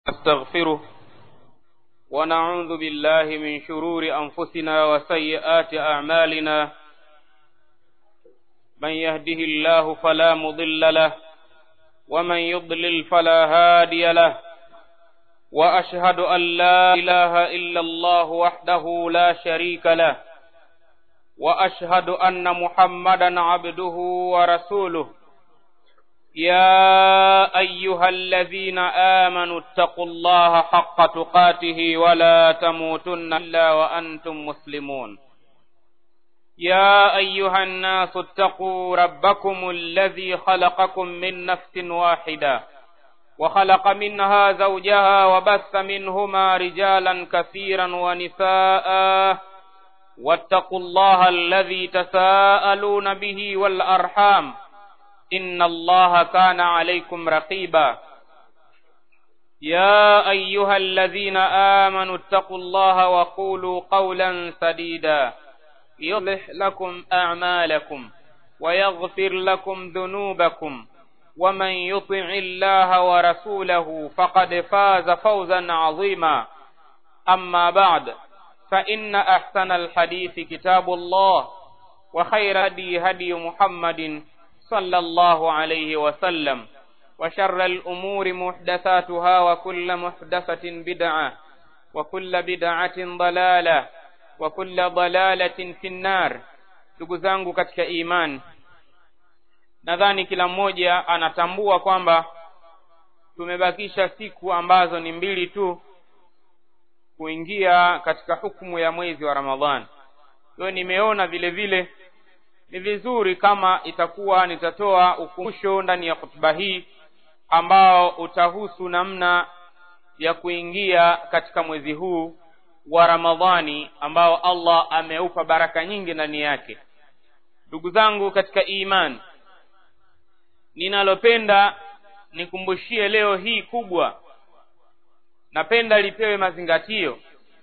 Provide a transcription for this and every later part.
نستغفره ونعوذ بالله من شرور أنفسنا وسيئات أعمالنا من يهده الله فلا مضل له ومن يضلل فلا هادي له وأشهد أن لا إله إلا الله وحده لا شريك له وأشهد أن محمدا عبده ورسوله يا أيها الذين آمنوا اتقوا الله حق تقاته ولا تموتن إلا وأنتم مسلمون يا أيها الناس اتقوا ربكم الذي خلقكم من نفس واحدة وخلق منها زوجها وبث منهما رجالا كثيرا ونساء واتقوا الله الذي تساءلون به والأرحام إن الله كان عليكم رقيبا يا أيها الذين آمنوا اتقوا الله وقولوا قولا سديدا يصلح لكم أعمالكم ويغفر لكم ذنوبكم ومن يطع الله ورسوله فقد فاز فوزا عظيما أما بعد فإن أحسن الحديث كتاب الله وخير هدي هدي محمد صلى الله عليه وسلم وشر الأمور محدثاتها وكل محدثة بدعة وكل بدعة ضلالة وكل ضلالة في النار ndugu zangu katika imani nadhani kila mmoja anatambua kwamba tumebakisha siku ambazo ni mbili tu kuingia katika hukumu ya mwezi wa ramadhani hiyo nimeona vile vile ni vizuri kama itakuwa nitatoa ukumbusho ndani ya hutuba hii ambao utahusu namna ya kuingia katika mwezi huu wa ramadhani ambao allah ameupa baraka nyingi ndani yake ndugu zangu katika imani ninalopenda nikumbushie leo hii kubwa napenda lipewe mazingatio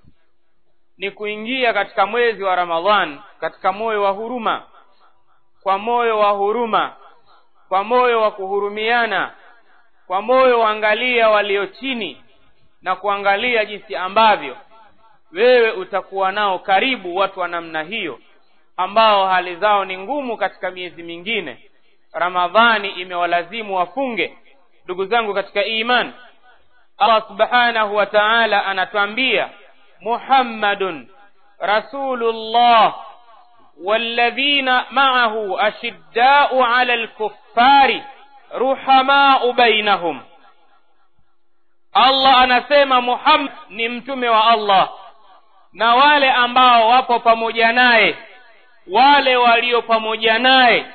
ni kuingia katika mwezi wa ramadhan katika moyo wa huruma kwa moyo wa huruma kwa moyo wa kuhurumiana kwa moyo waangalia walio chini na kuangalia jinsi ambavyo wewe utakuwa nao karibu watu wa namna hiyo ambao hali zao ni ngumu katika miezi mingine ramadhani imewalazimu wafunge ndugu zangu katika iman allah subhanahu wa taala anatwambia muhammadun rasulullah والذين معه أشداء على الكفار رحماء بينهم Allah anasema Muhammad ni mtume wa Allah na wale ambao wapo pamoja naye wale walio pamoja naye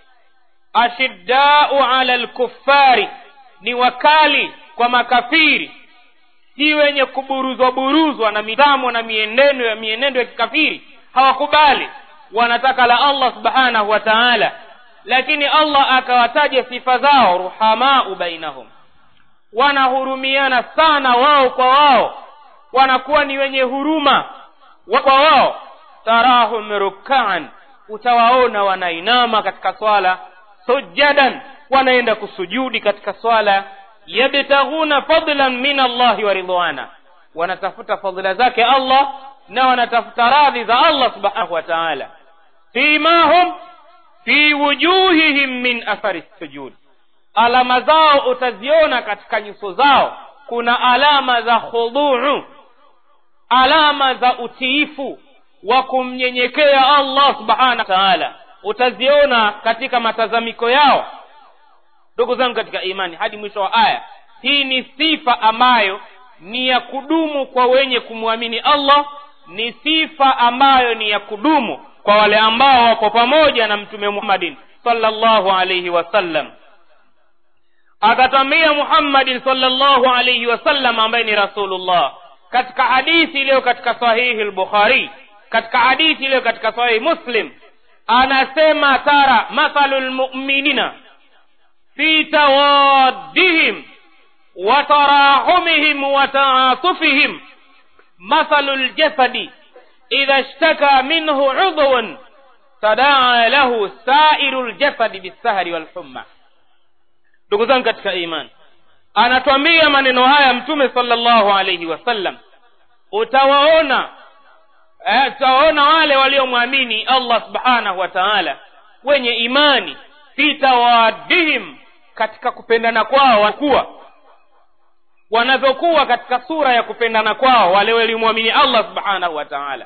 ashiddau ala lkuffari ni wakali kwa makafiri si wenye kuburuzwa buruzwa na mitamo na mienendo ya mienendo ya kikafiri hawakubali wanataka la allah subhanahu wa taala lakini allah akawataja sifa zao ruhamau bainahum wanahurumiana sana wao kwa wao wanakuwa ni wenye huruma kwa wao tarahum rukaan utawaona wanainama katika swala sujadan wanaenda kusujudi katika swala yabtaghuna fadlan min allahi wa ridwana wanatafuta fadhila zake allah na wanatafuta radhi za allah subhanahu wa taala fimahum fi wujuhihim min athari sujud alama zao utaziona katika nyuso zao kuna alama za khuduu alama za utiifu wa kumnyenyekea allah subhanahu wa taala utaziona katika matazamiko yao ndugu zangu katika imani hadi mwisho wa aya hii ni sifa ambayo ni ya kudumu kwa wenye kumwamini allah ni sifa ambayo ni ya kudumu kwa wale ambao wako pamoja na mtume muhammadin sallallahu alaihi wasallam akatwambia muhammadin sallallahu alaihi wasallam ambaye ni rasulullah katika hadithi iliyo katika sahihi lbukhari katika hadithi iliyo katika sahihi muslim anasema tara mathalu lmuminina fi tawaddihim wa tarahumihim wa taatufihim mathalu ljasadi idha ishtaka minhu udhun tadaa lahu sairu ljasadi bisahari walhumma ndugu zangu katika imani anatwambia maneno haya mtume sallallahu alaihi wasallam utawaona eh, utawaona wale waliomwamini allah subhanahu wa taala wenye imani fi tawadihim katika kupendana kwao wakuwa wanavyokuwa katika sura ya kupendana kwao wale waliomwamini allah subhanahu wa taala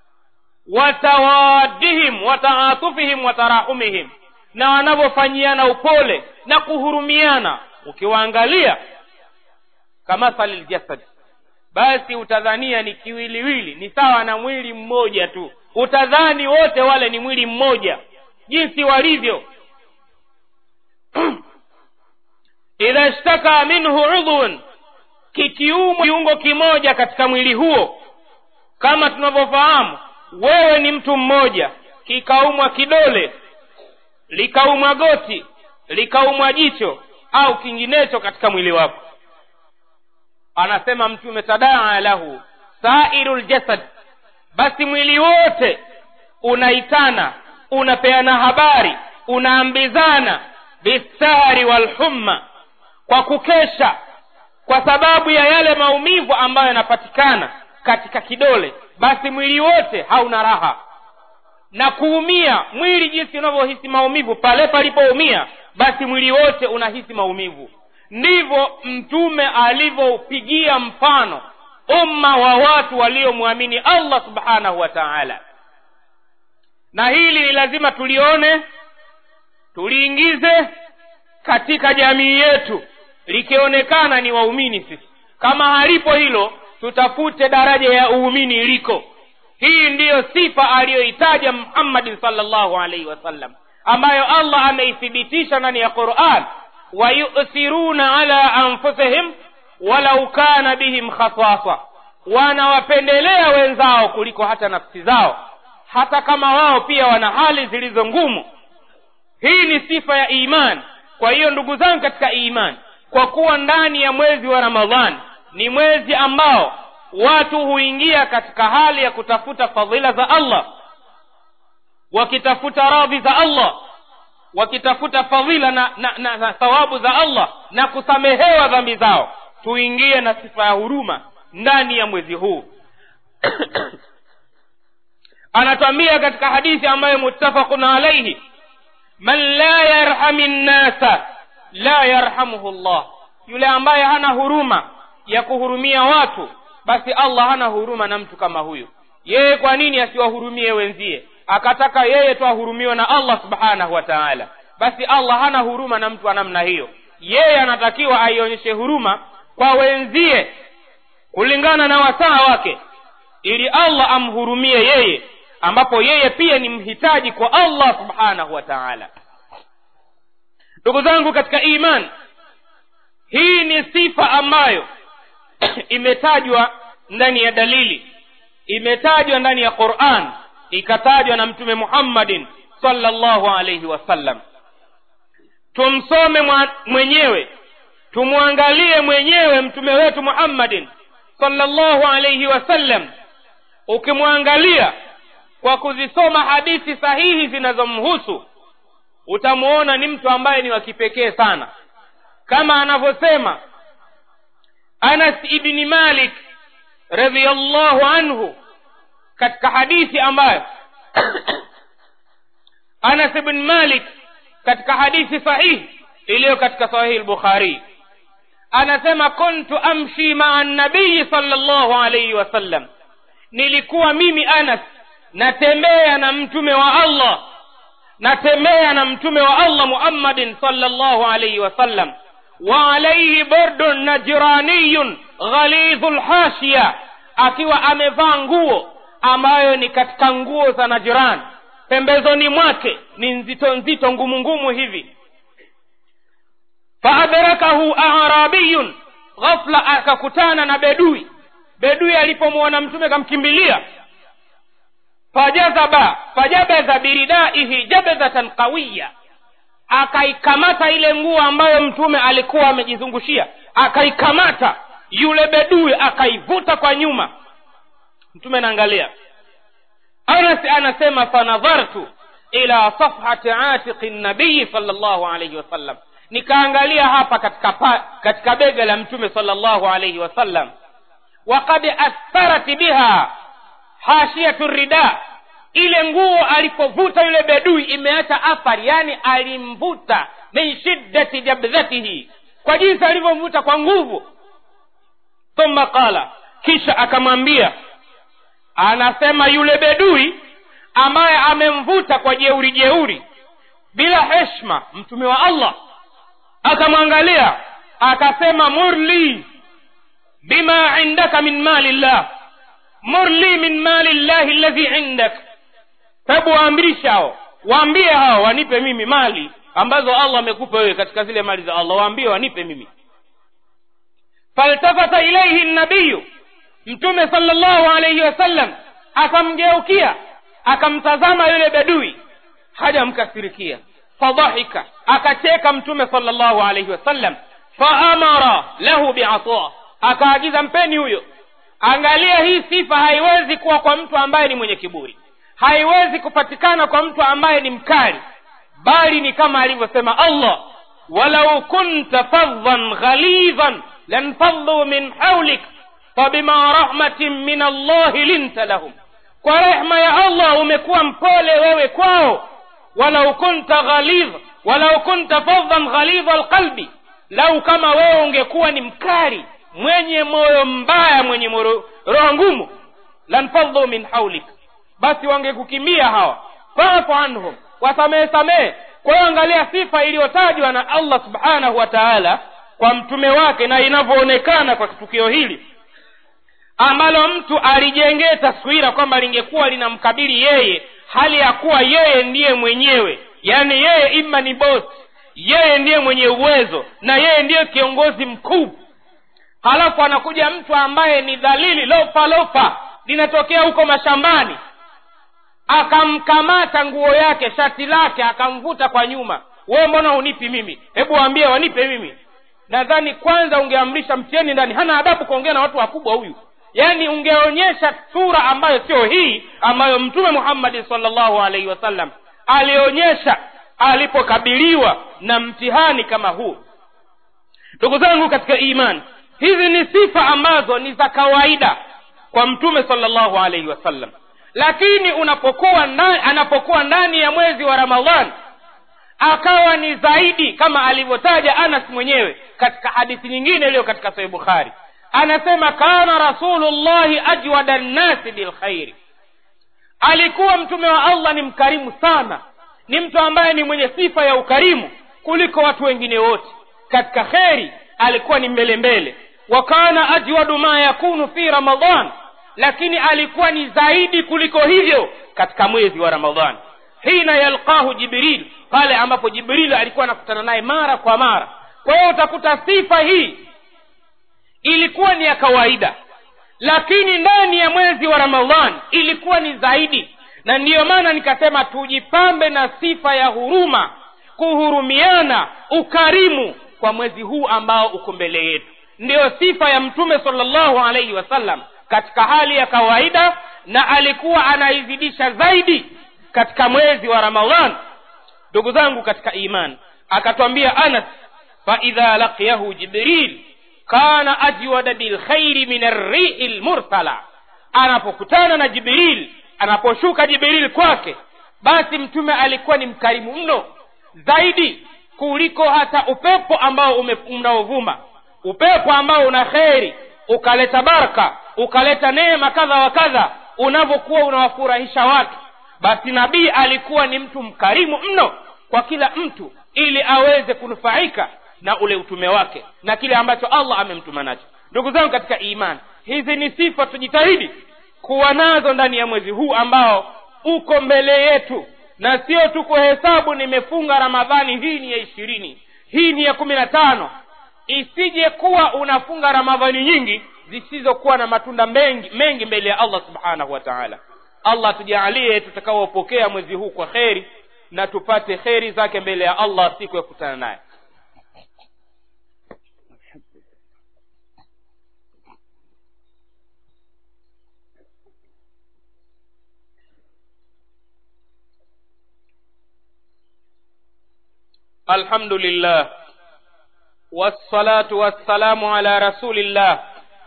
watawadihim wataatufihim watarahumihim na wanavyofanyiana upole na kuhurumiana ukiwaangalia kamathali ljasad basi utadhania ni kiwiliwili ni sawa na mwili mmoja tu utadhani wote wale ni mwili mmoja jinsi walivyo idha ishtaka minhu udhun kikiumwa kiungo kimoja katika mwili huo kama tunavyofahamu wewe ni mtu mmoja kikaumwa kidole likaumwa goti likaumwa jicho au kinginecho katika mwili wako anasema mtume tadaa lahu sairu ljasad basi mwili wote unaitana unapeana habari unaambizana bisari walhumma kwa kukesha kwa sababu ya yale maumivu ambayo yanapatikana katika kidole basi mwili wote hauna raha na kuumia mwili jinsi unavyohisi maumivu pale palipoumia basi mwili wote unahisi maumivu ndivyo mtume alivyoupigia mfano umma wa watu waliomwamini allah subhanahu wa taala na hili ni lazima tulione tuliingize katika jamii yetu likionekana ni waumini sisi kama halipo hilo tutafute daraja ya uumini iliko hii ndiyo sifa aliyoitaja muhammadin salllahu alaihi wasallam ambayo allah ameithibitisha ndani ya quran wayuthiruna ala anfusihim walau kana bihim khasasa wanawapendelea wenzao kuliko hata nafsi zao hata kama wao pia wana hali zilizo ngumu hii ni sifa ya imani kwa hiyo ndugu zangu katika imani kwa kuwa ndani ya mwezi wa ramadhani ni mwezi ambao watu huingia katika hali ya kutafuta fadhila za allah wakitafuta radhi za allah wakitafuta fadhila na, na, na, na thawabu za allah na kusamehewa dhambi zao tuingie na sifa ya huruma ndani ya mwezi huu anatwambia katika hadithi ambayo muttafaqun alaihi man la yarhami nnasa la yarhamuhu llah yule ambaye hana huruma ya kuhurumia watu basi allah hana huruma na mtu kama huyo yeye kwa nini asiwahurumie wenzie akataka yeye tu ahurumiwe na allah subhanahu wa taala basi allah hana huruma na mtu wa namna hiyo yeye anatakiwa aionyeshe huruma kwa wenzie kulingana na wasaa wake ili allah amhurumie yeye ambapo yeye pia ni mhitaji kwa allah subhanahu wa taala ndugu zangu katika iman hii ni sifa ambayo imetajwa ndani ya dalili imetajwa ndani ya quran ikatajwa na mtume muhammadin salllahu alaihi wasallam tumsome mwenyewe tumwangalie mwenyewe mtume wetu muhammadin salllahu alaihi wasallam ukimwangalia kwa kuzisoma hadithi sahihi zinazomhusu utamuona ni mtu ambaye ni wa kipekee sana kama anavyosema anas ibni malik radiallahu anhu katika hadithi ambayo anas ibn malik katika hadithi sahihi iliyo katika sahihi lbukhari anasema kuntu amshi maa nabiyi salllahu alaihi wasallam nilikuwa mimi anas natembea na mtume wa allah natembea na mtume wa allah muhammadin salllahu alaihi wasallam wa alaihi burdun najraniyun ghalidhu lhashiya akiwa amevaa nguo ambayo ni katika nguo za najran pembezoni mwake ni nzito nzito ngumu ngumu hivi faadrakahu arabiyun ghafla akakutana na bedui bedui alipomwona mtume kamkimbilia fajazaba fajabadha biridaihi jabadhatan qawiya akaikamata ile nguo ambayo mtume alikuwa amejizungushia akaikamata yule bedui akaivuta kwa nyuma mtume anaangalia anas anasema fanadhartu ila safhati atiqi nabiyi sal llahu alaihi wasallam nikaangalia hapa katika pa, katika bega la mtume salllahu alaihi wasallam wakad astarat biha hashiyatu rida ile nguo alipovuta yule bedui imeacha athari yani alimvuta min shiddati jabdhatihi kwa jinsi alivyomvuta kwa nguvu thumma qala kisha akamwambia anasema yule bedui ambaye amemvuta kwa jeuri jeuri bila heshma mtume wa allah akamwangalia akasema murli bima indaka min mali llah murli min mali llahi ladhi indak hebu waamrisha hao waambie hao wanipe mimi mali ambazo allah amekupa wewe katika zile mali za allah waambie wanipe mimi faltafata ilaihi nabiyu mtume sala llahu alaihi wasallam akamgeukia akamtazama yule bedui hajamkasirikia fadhahika akacheka mtume sala llahu alaihi wasallam faamara lahu biasa akaagiza mpeni huyo angalia hii sifa haiwezi kuwa kwa mtu ambaye ni mwenye kiburi haiwezi kupatikana kwa mtu ambaye ni mkali bali ni kama alivyosema allah walau kunta fadhan ghalidhan lanfadhu min haulik fabima rahmatin min allahi linta lahum kwa rehma ya allah umekuwa mpole wewe kwao walau kunta ghalidh walau kunta fadhan ghalidha alqalbi lau kama wewe ungekuwa ni mkali mwenye moyo mbaya mwenye roho ngumu lanfadhu min haulik basi wangekukimbia hawa fafu anhum wasamehe samehe kwa hiyo angalia sifa iliyotajwa na allah subhanahu wa taala kwa mtume wake na inavyoonekana kwa tukio hili ambalo mtu alijengee taswira kwamba lingekuwa linamkabili yeye hali ya kuwa yeye ndiye mwenyewe yaani yeye ima ni bosi yeye ndiye mwenye uwezo na yeye ndiye kiongozi mkuu halafu anakuja mtu ambaye ni dhalili lofa lofa linatokea huko mashambani akamkamata nguo yake shati lake akamvuta kwa nyuma wewe mbona unipi mimi hebu waambie wanipe mimi nadhani kwanza ungeamrisha mtieni ndani hana adabu kuongea na watu wakubwa huyu yaani ungeonyesha sura ambayo sio hii ambayo mtume muhammadi salllahu alaihi wasallam alionyesha alipokabiliwa na mtihani kama huu ndugu zangu katika imani hizi ni sifa ambazo ni za kawaida kwa mtume salllahu alaihi wasallam lakini unapokuwa ndani, anapokuwa ndani ya mwezi wa ramadhan akawa ni zaidi kama alivyotaja anas mwenyewe katika hadithi nyingine iliyo katika sahih bukhari anasema kana rasulullahi ajwada nnasi bilkhairi alikuwa mtume wa allah ni mkarimu sana ni mtu ambaye ni mwenye sifa ya ukarimu kuliko watu wengine wote katika kheri alikuwa ni mbele mbele wa kana ajwadu ma yakunu fi ramadan lakini alikuwa ni zaidi kuliko hivyo katika mwezi wa ramadhan hina yalqahu jibril pale ambapo jibril alikuwa anakutana naye mara kwa mara kwa hiyo utakuta sifa hii ilikuwa ni ya kawaida lakini ndani ya mwezi wa ramadhan ilikuwa ni zaidi na ndiyo maana nikasema tujipambe na sifa ya huruma kuhurumiana ukarimu kwa mwezi huu ambao uko mbele yetu ndiyo sifa ya mtume salllahu alaihi wasallam katika hali ya kawaida na alikuwa anaizidisha zaidi katika mwezi wa ramadhan ndugu zangu katika iman akatwambia anas faidha laqiyahu jibril kana ajwada bilkhairi min arrihi lmursala anapokutana na jibril anaposhuka jibril kwake basi mtume alikuwa ni mkarimu mno zaidi kuliko hata upepo ambao unaovuma upepo ambao una kheri ukaleta baraka ukaleta neema kadha wa kadha unavyokuwa unawafurahisha watu basi nabii alikuwa ni mtu mkarimu mno kwa kila mtu ili aweze kunufaika na ule utume wake na kile ambacho allah amemtuma nacho ndugu zangu katika imani hizi ni sifa tujitahidi kuwa nazo ndani ya mwezi huu ambao uko mbele yetu na sio tu kuhesabu nimefunga ramadhani hii ni ya ishirini hii ni ya kumi na tano isije kuwa unafunga ramadhani nyingi zisizokuwa na matunda mengi mengi mbele ya allah subhanahu wa taala allah tujaalie tutakaopokea mwezi huu kwa kheri na tupate kheri zake mbele ya allah siku ya kukutana naye الحمد لله والصلاة والسلام على رسول الله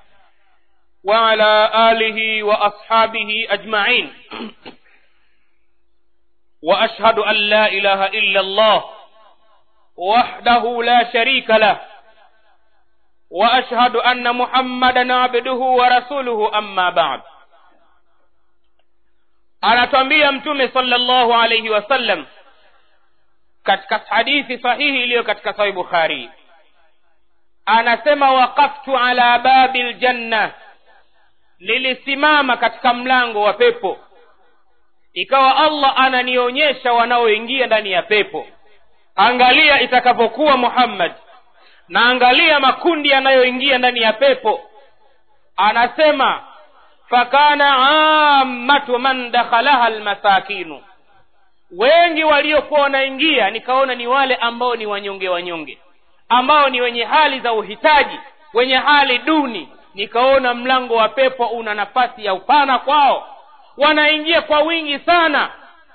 وعلى آله وأصحابه أجمعين وأشهد أن لا إله إلا الله وحده لا شريك له وأشهد أن محمدا عبده ورسوله أما بعد anatwambia mtume sallallahu alayhi wasallam katika hadithi sahihi iliyo katika sahih bukhari anasema waqaftu ala babi ljanna nilisimama katika mlango wa pepo ikawa allah ananionyesha wanaoingia ndani ya pepo angalia itakapokuwa muhammad na angalia makundi yanayoingia ndani ya pepo anasema fakana ammatu man dakhalaha almasakinu wengi waliokuwa wanaingia nikaona ni wale ambao ni wanyonge wanyonge ambao ni wenye hali za uhitaji wenye hali duni nikaona mlango wa pepo una nafasi ya upana kwao wanaingia kwa wingi sana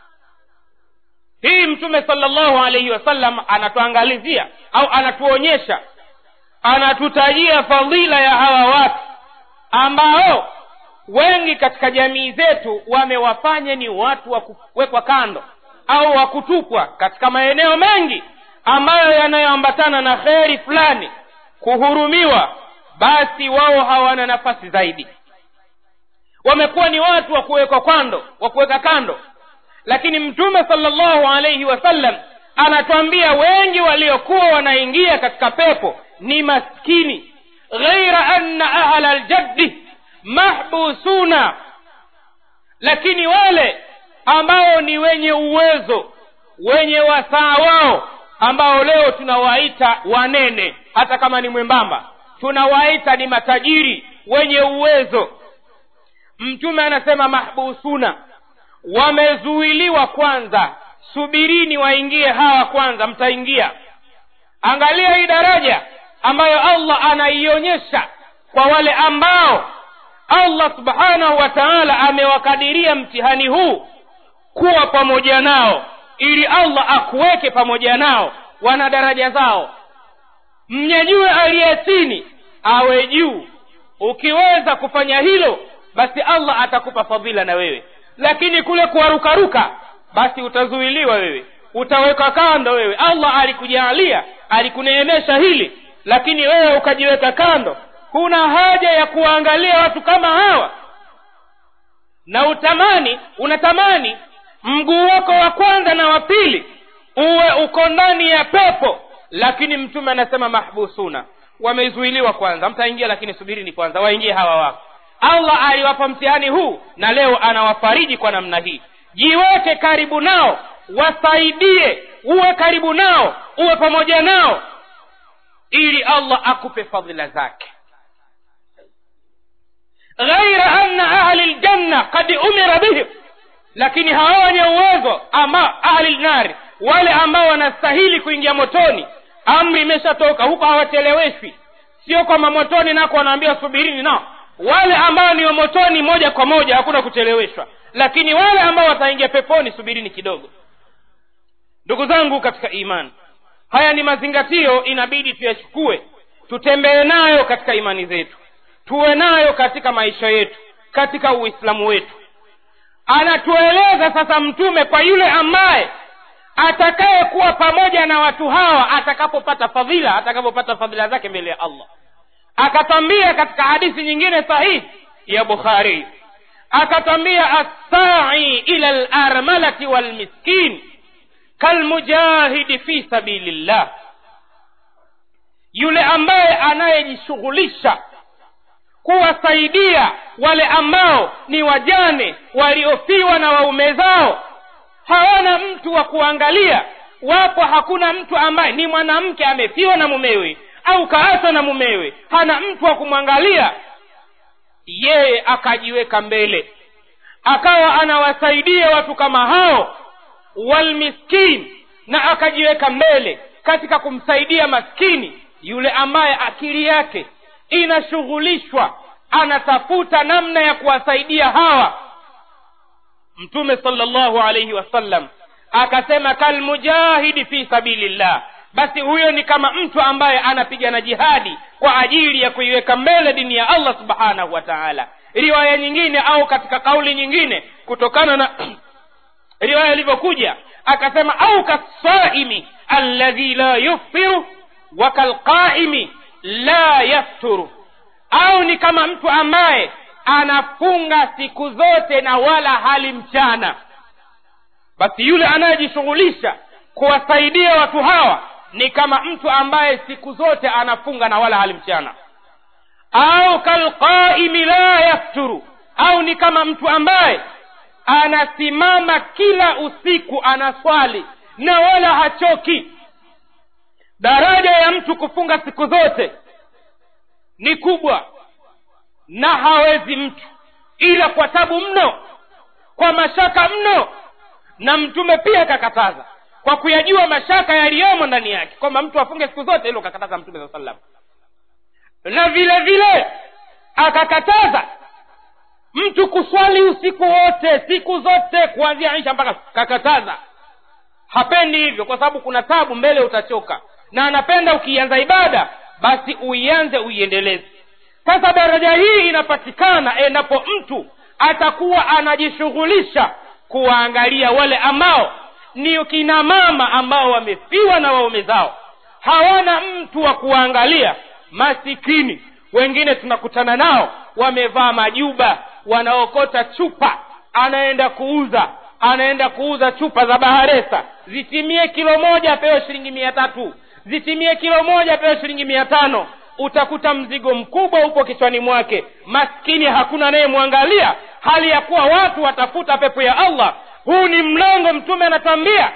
hii mtume salllahu alaihi wasallam anatuangalizia au anatuonyesha anatutajia fadhila ya hawa watu ambao wengi katika jamii zetu wamewafanya ni watu wa kuwekwa kando au wa kutupwa katika maeneo mengi ambayo yanayoambatana na kheri fulani kuhurumiwa basi wao hawana nafasi zaidi wamekuwa ni watu wa kuwekwa kando wa kuweka kando lakini mtume salllahu alaihi wasallam anatwambia wengi waliokuwa wanaingia katika pepo ni maskini ghaira anna ahla ljaddi mahbusuna lakini wale ambao ni wenye uwezo wenye wasaa wao ambao leo tunawaita wanene hata kama ni mwembamba tunawaita ni matajiri wenye uwezo mtume anasema mahbusuna wamezuiliwa kwanza subirini waingie hawa kwanza mtaingia angalia hii daraja ambayo allah anaionyesha kwa wale ambao allah subhanahu wa taala amewakadiria mtihani huu kuwa pamoja nao ili allah akuweke pamoja nao wana daraja zao mnyanyue aliye chini awe juu ukiweza kufanya hilo basi allah atakupa fadhila na wewe lakini kule kuwarukaruka basi utazuiliwa wewe utawekwa kando wewe allah alikujaalia alikuneemesha hili lakini wewe ukajiweka kando huna haja ya kuwaangalia watu kama hawa na utamani unatamani mguu wako wa kwanza na wa pili uwe uko ndani ya pepo lakini mtume anasema mahbusuna wamezuiliwa kwanza mtaingia lakini subirini kwanza waingie hawa wako allah aliwapa mtihani huu na leo anawafariji kwa namna hii jiweke karibu nao wasaidie uwe karibu nao uwe pamoja nao ili allah akupe fadhila zake ghaira anna ahli ljanna kad umira bihim lakini hawa wenye uwezo ama ahli lnari wale ambao wanastahili kuingia motoni amri imeshatoka huko hawacheleweshwi sio kwamba motoni nako wanaambia subirini nao wale ambao ni motoni moja kwa moja hakuna kucheleweshwa lakini wale ambao wataingia peponi subirini kidogo ndugu zangu katika imani haya ni mazingatio inabidi tuyachukue tutembee nayo katika imani zetu tuwe nayo katika maisha yetu katika uislamu wetu anatueleza sasa mtume kwa yule ambaye atakayekuwa pamoja na watu hawa atakapopata fadhila atakapopata fadhila zake mbele ya allah akatwambia katika hadithi nyingine sahihi ya bukhari akatwambia assai ila larmalati walmiskin kalmujahidi fi sabilillah yule ambaye anayejishughulisha kuwasaidia wale ambao ni wajane waliofiwa na waume zao hawana mtu wa kuangalia wapo hakuna mtu ambaye ni mwanamke amefiwa na mumewe au kaachwa na mumewe hana mtu wa kumwangalia yeye akajiweka mbele akawa anawasaidia watu kama hao walmiskin na akajiweka mbele katika kumsaidia maskini yule ambaye akili yake inashughulishwa anatafuta namna ya kuwasaidia hawa mtume salllahu alaihi wasallam akasema kalmujahidi fi sabilillah basi huyo ni kama mtu ambaye anapigana jihadi kwa ajili ya kuiweka mbele dini ya allah subhanahu wa taala riwaya nyingine au katika kauli nyingine kutokana na riwaya ilivyokuja akasema au kasaimi alladhi la yuftiru wa kalqaimi la yafturu au ni kama mtu ambaye anafunga siku zote na wala hali mchana basi yule anayejishughulisha kuwasaidia watu hawa ni kama mtu ambaye siku zote anafunga na wala hali mchana au kalqaimi la yafturu au ni kama mtu ambaye anasimama kila usiku anaswali na wala hachoki daraja ya mtu kufunga siku zote ni kubwa na hawezi mtu ila kwa tabu mno kwa mashaka mno na mtume pia akakataza kwa kuyajua mashaka yaliyomo ndani yake kwamba mtu afunge siku zote hilo kakataza mtume saa salam na vile vile akakataza mtu kuswali usiku wote siku zote kuanzia isha mpaka kakataza hapendi hivyo kwa sababu kuna tabu mbele utachoka na anapenda ukianza ibada basi uianze uiendeleze sasa daraja hii inapatikana endapo mtu atakuwa anajishughulisha kuwaangalia wale ambao ni kina mama ambao wamefiwa na waume zao hawana mtu wa kuwaangalia masikini wengine tunakutana nao wamevaa majuba wanaokota chupa anaenda kuuza anaenda kuuza chupa za baharesa zitimie kilo moja apewe shilingi mia tatu zitimie kilo moja apewe shilingi mia tano utakuta mzigo mkubwa upo kichwani mwake maskini hakuna anayemwangalia hali ya kuwa watu watafuta pepo ya allah huu ni mlango mtume anatwambia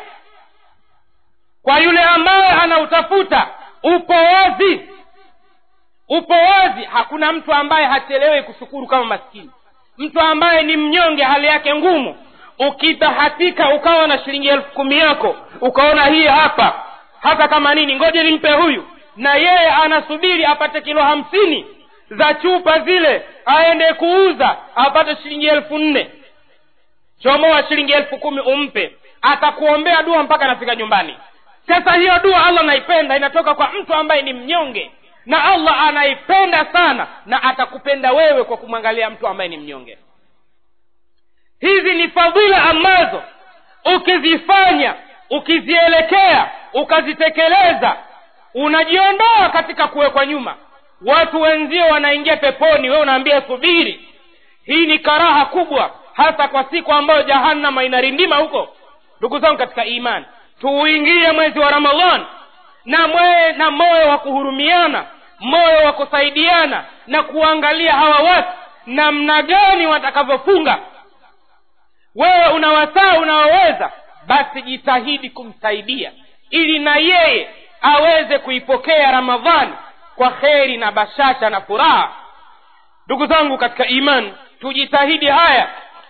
kwa yule ambaye anautafuta upo wazi upo wazi hakuna mtu ambaye hachelewi kushukuru kama maskini mtu ambaye ni mnyonge hali yake ngumu ukibahatika ukawa na shilingi elfu kumi yako ukaona hii hapa hata kama nini ngoja nimpe huyu na yeye anasubiri apate kilo hamsini za chupa zile aende kuuza apate shilingi elfu nne chomoa shilingi elfu kumi umpe atakuombea dua mpaka anafika nyumbani sasa hiyo dua allah anaipenda inatoka kwa mtu ambaye ni mnyonge na allah anaipenda sana na atakupenda wewe kwa kumwangalia mtu ambaye ni mnyonge hizi ni fadhila ambazo ukizifanya ukizielekea ukazitekeleza unajiondoa katika kuwekwa nyuma watu wenzio wanaingia peponi wewe unaambia subiri hii ni karaha kubwa hasa kwa siku ambayo jahannama inarindima huko ndugu zangu katika imani tuuingie mwezi wa ramadhan na mwe na moyo wa kuhurumiana moyo wa kusaidiana na kuangalia hawa watu namna gani watakavyofunga wewe una wasaa unaoweza basi jitahidi kumsaidia ili na yeye aweze kuipokea ramadhani kwa kheri na bashasha na furaha ndugu zangu katika imani tujitahidi haya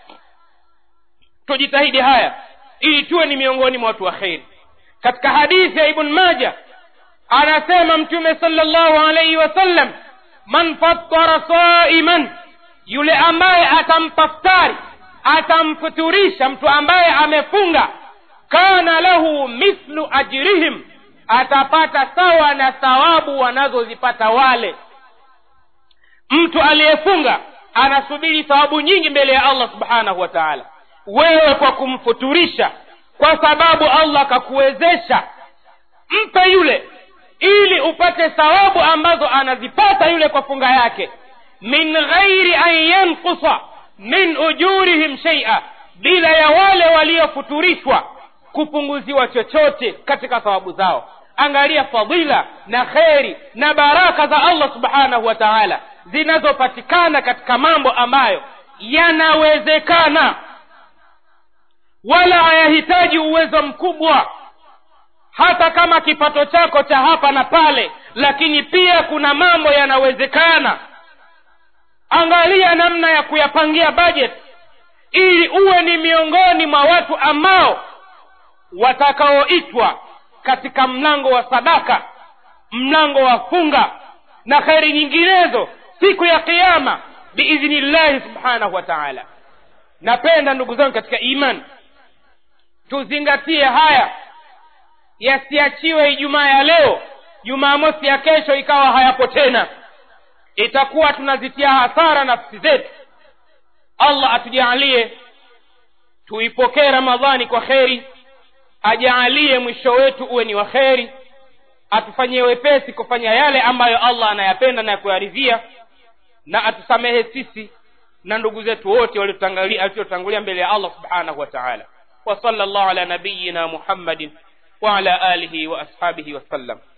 tujitahidi haya ili tuwe ni miongoni mwa watu wa kheri katika hadithi ya ibn maja anasema mtume salllahu alaihi wasallam man fattara saiman yule ambaye atampa ftari atamfuturisha mtu ambaye amefunga kana lahu mithlu ajrihim atapata sawa na thawabu wanazozipata wale mtu aliyefunga anasubiri thawabu nyingi mbele ya allah subhanahu wa taala wewe kwa kumfuturisha kwa sababu allah akakuwezesha mpe yule ili upate thawabu ambazo anazipata yule kwa funga yake min ghairi an yankusa min ujurihim sheia bila ya wale waliofuturishwa kupunguziwa chochote katika thawabu zao angalia fadhila na kheri na baraka za allah subhanahu wa taala zinazopatikana katika mambo ambayo yanawezekana wala hayahitaji uwezo mkubwa hata kama kipato chako cha hapa na pale lakini pia kuna mambo yanawezekana angalia namna ya kuyapangia budget ili uwe ni miongoni mwa watu ambao watakaoitwa katika mlango wa sadaka mlango wa funga na kheri nyinginezo siku ya kiama biidhnillahi subhanahu wa taala napenda ndugu zangu katika imani tuzingatie haya yasiachiwe ijumaa ya leo jumamosi ya kesho ikawa hayapo tena itakuwa tunazitia hasara nafsi zetu allah atujaalie tuipokee ramadhani kwa kheri ajaalie mwisho wetu uwe ni wa kheri atufanyie wepesi kufanya yale ambayo allah anayapenda na kuyaridhia na atusamehe sisi na ndugu zetu wote waliotangulia mbele ya allah subhanahu wa taala وصلى الله على نبينا محمد وعلى آله وأصحابه وسلم